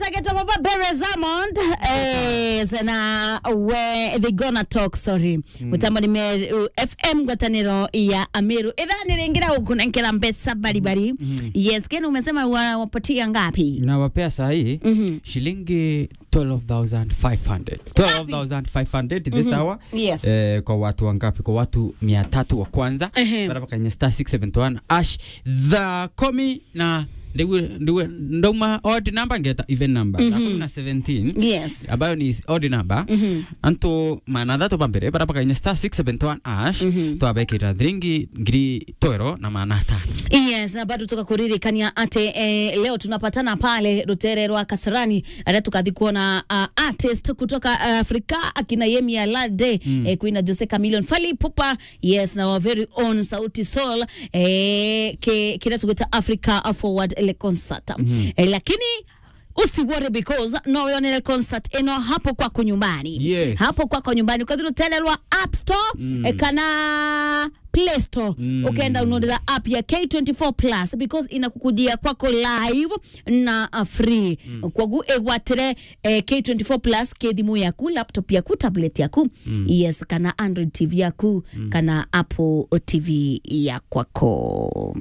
anagetwa Papa Bere Zamond eh, na we they gonna talk sorry mutambo ni Meru FM ngwataniro ya Ameru idhani ringira ukunenkera mbesa baribari yes kenu umesema wa- wapatia ngapi nawapea sahii Mhm. shilingi 12500 12500 this hour Yes. eh, kwa watu wangapi kwa watu mia tatu wa kwanza Ehe. baraba kwenye star 671 ash the komi na ndiwe ndiwe ndauma odd number ngeta even number mm -hmm. na 17 yes ambayo ni odd number Mhm. anto maana to pambere baraba kwenye star 671 ash Mhm. twabekira thiringi ngiri twero na maana tano yes na bado tukakuririkania ate eh, leo tunapatana pale rutere rwa kasarani ada tukathi kuona uh, artist kutoka uh, afrika akina yemi alade mm. eh, kuina jose camilion fali pupa yes na wa very own sauti soul eh, ke, kira tugita africa forward ile concert mm. eh, lakini usiwore because no yonele concert eno hapo kwako nyumbani Yes. hapo kwako nyumbani ukathirutelelwa app store mm. eh, kana play store mm. ukaenda unaondela app ya k24 plus because inakukujia kwako live na uh, free mm. kwagu egwatire eh, k24 plus kethimu yaku laptop yaku tablet yaku mm. yes kana android tv yaku mm. kana apple tv ya kwako